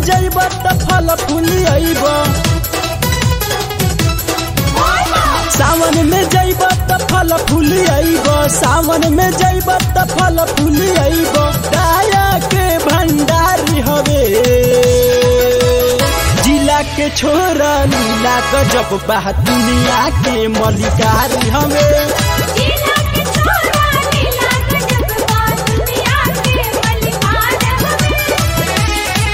जइब त फल फूली अइब सावन में जइब त फल फूली अइब सावन में जइब त फल फूली अइब दाया के भंडारी हवे जिला के छोरा नीला गजब बा दुनिया के मलिकारी हवे जिला के छोरा नीला गजब बा दुनिया के मलिकार हवे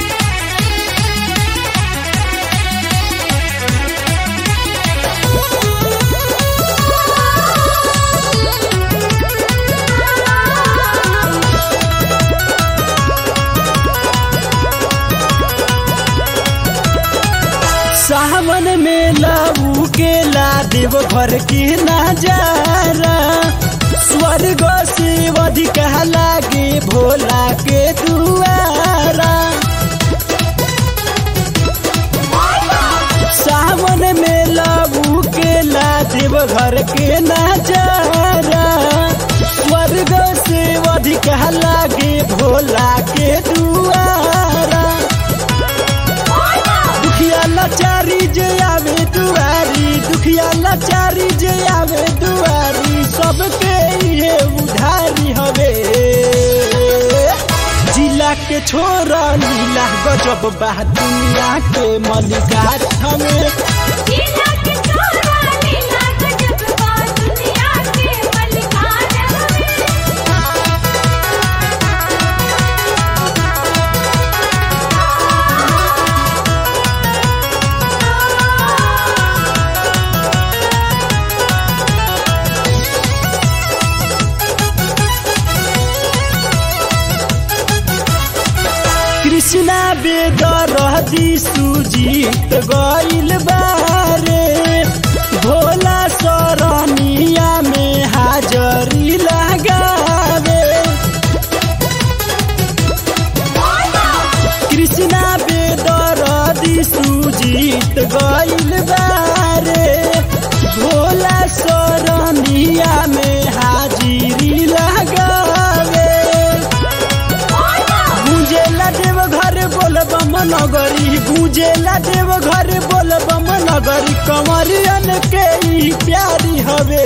सावन में लाऊ के ला देव घर के नजारा स्वर्ग से अधिक लागे भोला के दुआरा सावन में लाऊ के ला देव घर के नजारा स्वर्ग से अधिक लागे भोला के दुआरा दुखिया लाचारी जे आवे दुआरी दुखिया लाचारी जे आवे दुआरी सबके ये उधारी हवे जिला के छोरा नीला गजब बा दुनिया के मलिकार हवे जिला के छोरा नीला गजब बा दुनिया के मलिकार हवे कृष्णा बेदरदी सुजीत गइल बारे भोला सरनिया में हाजरी लगावे कृष्णा बेदरदी सुजीत गइल बारे भोला सरनिया में हाजिरी लगावे गुंजेला देव घर बोल बम नगरी गुंजेला देव घर बोल बम नगरी कमरियन के ई प्यारी हवे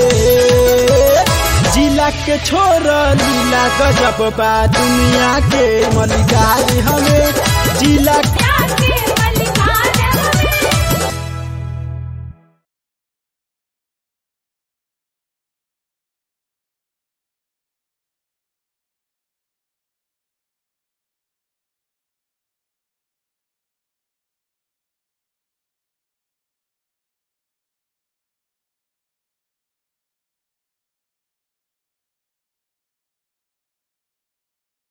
जिला के छोर लीला गजब बा दुनिया के मलिकारी हवे जिला